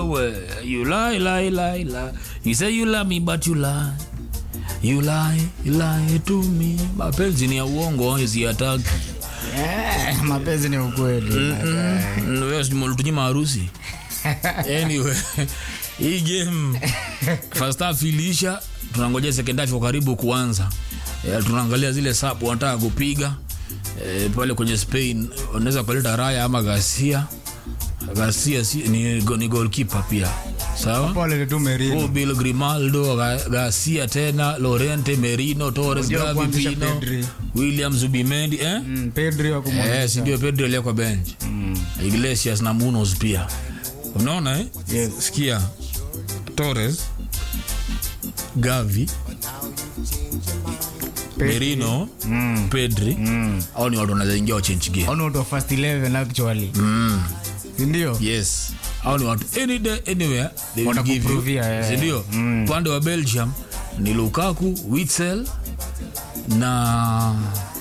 wewe you lie, lie, lie, lie. You say you love me but you lie. You lie, you lie to me. Mapenzi ni ya uongo isiyataki. Eh, mapenzi ni ukweli tunyima harusi anyway hii game first half iliisha tunangojea second half kwa karibu kuanza e, tunaangalia zile sap wanataka kupiga e, pale kwenye spain wanaweza kuleta raya ama gasia gasia si, ni, ni goalkeeper pia sawa pole tu merino Bill Grimaldo, Ga- Garcia tena, Lorente, Merino, Torres, Unajua Gavi, kuanzisha Pino, Pedri. William Zubimendi eh? Mm, pedri wa Eh, si kumwonyesha ndio Pedro aliyekwa bench Iglesias na Munoz pia unaona eh? Yes. sikia Torres Gavi Pedri. Merino Mm. Pedri au ni watu wanaweza ingia wa change game Au ni watu wa first 11 actually mm. Si ndio yes au ni watu any day anywhere they will give you Watakuprovia, eh. si ndio upande wa Belgium ni Lukaku Witsel na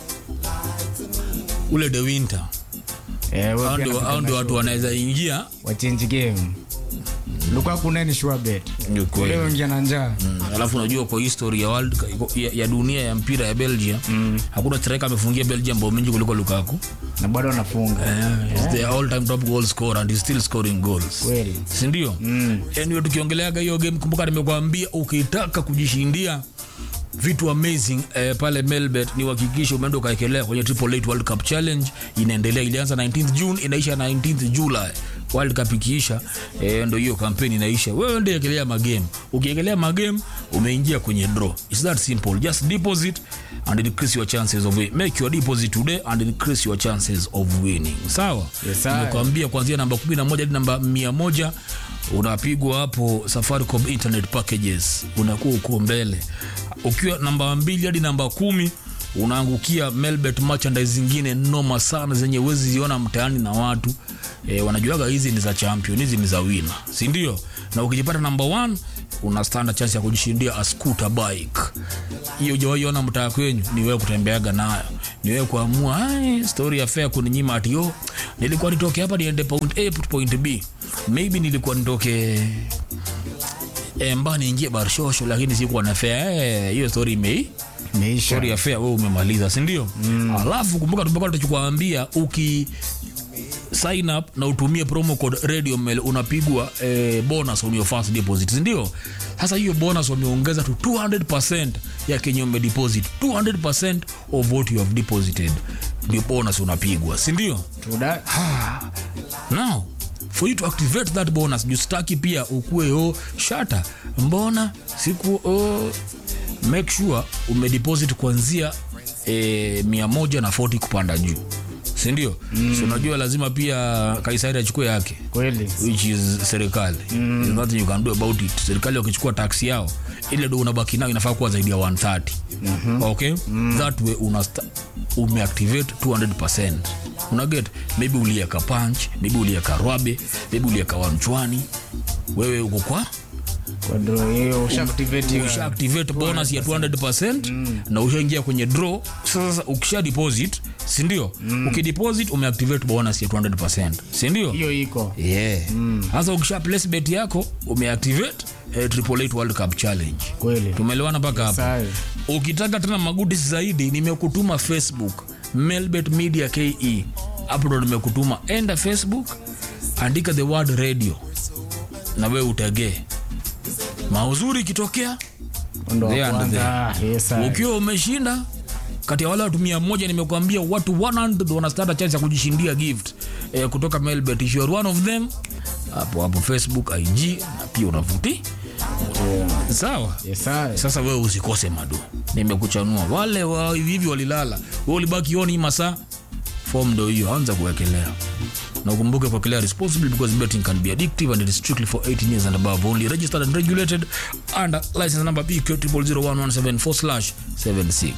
ule De Winter Eh, wewe Hao pia ndio- napenda hao ndio watu show. wanaweza ingia wa change game lukaku naye ni sure bet Ni kweli. leo ingia na njaa Mm, alafu unajua kwa history ya, world, ya, ya dunia ya mpira ya belgium mm. hakuna striker amefungia belgium bao mingi kuliko lukaku na bado anafunga uh, he's the all time top goal scorer and he's still scoring goals kweli sindio mm. anyway tukiongeleaga hiyo game kumbuka nimekuambia ukitaka kujishindia vitu amazing eh, pale melbet ni uhakikishe umeenda ukaekelea kwenye triple eight world cup challenge inaendelea ilianza 19th june inaisha 19th july world cup ikiisha eh, ndo hiyo kampeni inaisha wewe ndio ekelea magame ukiekelea magame umeingia kwenye draw its that simple just deposit and increase your chances of win. make your deposit today and increase your chances of winning sawa Yes, sir. Nimekuambia kuanzia namba 11 hadi namba 100 unapigwa hapo Safaricom internet packages, unakuwa uko mbele. Ukiwa namba mbili hadi namba kumi unaangukia Melbet merchandise zingine noma sana zenye uwezi ziona mtaani na watu e, wanajuaga hizi ni za champion, hizi ni za winner, si ndio? Na ukijipata namba 1 una standard chance ya kujishindia a scooter bike. Hiyo hujawahi ona mtaa kwenyu, ni wewe kutembeaga nayo, ni wewe kuamua "Ai, story ya fair kuninyima ati yo nilikuwa nitoke hapa niende point A to point B, maybe nilikuwa nitoke eh, mba niingie barshosho, lakini sikuwa na fair. Eh, hiyo story imei imeisha story ya fair wewe umemaliza si ndio mm. alafu kumbuka tumekuwa tukikwambia uki sign up na utumie promo code radio mail unapigwa eh, bonus on your first deposit si ndio sasa hiyo bonus wameongeza to 200% ya kenye umedeposit 200% of what you have deposited ndio bonus unapigwa si ndio Tuda- now for you to activate that bonus justaki pia ukue o shata mbona siku o make sure umedeposit kuanzia e, mia moja na 40 kupanda juu sindio mm. so unajua lazima pia kaisari achukue yake kweli which is serikali mm. There's nothing you can do about it serikali wakichukua taksi yao ile do unabaki nayo inafaa kuwa zaidi ya 130 mm-hmm. okay mm. that way una umeactivate 200 unaget maybe ulieka punch maybe ulieka rwabe maybe ulieka wanchwani wewe uko kwa kwa draw hiyo usha activate hiyo usha activate bonus ya 200% mm. na ushaingia kwenye draw sasa ukisha deposit sindio mm. ukideposit umeactivate bonus ya 200% sindio hiyo iko yeah sasa ukisha place bet yako umeactivate eh, triple eight world cup challenge kweli tumeelewana mpaka hapo Sawa. ukitaka tena magudis zaidi nimekutuma facebook melbet media ke hapo ndo nimekutuma enda facebook andika the word radio na wewe utegee mauzuri ikitokea ndo wa There and kwanza. Yes, sir. ukiwa umeshinda kati ya wale watu mia moja nimekuambia watu 100 wanastata chance ya kujishindia gift eh, kutoka melbet if you are one of them hapo hapo facebook ig na pia unavuti sawa Yes, sir. sasa wewe usikose madu nimekuchanua wale wa hivi hivi walilala we ulibaki oni masaa fom ndo hiyo anza kuwekelea na ukumbuke kuwekelea responsibly because betting can be addictive and it is strictly for 18 years and above only registered and regulated under license number bq 00117 slash 76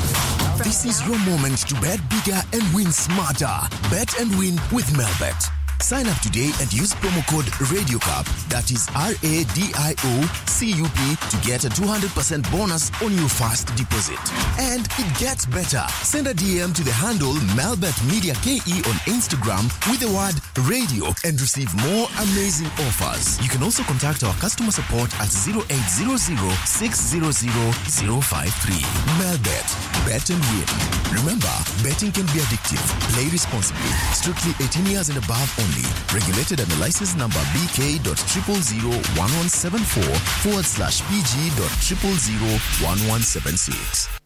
This is your moment to bet bigger and win smarter. Bet and win with Melbet. Sign up today and use promo code RadioCup, that is R A D I O C U P, to get a 200% bonus on your first deposit. And it gets better. Send a DM to the handle Melbet Media KE on Instagram with the word radio and receive more amazing offers. You can also contact our customer support at 0800 600 053. Melbet, bet and win. Remember, betting can be addictive. Play responsibly. Strictly 18 years and above only. Regulated under license number BK.0001174 forward slash PG.0001176.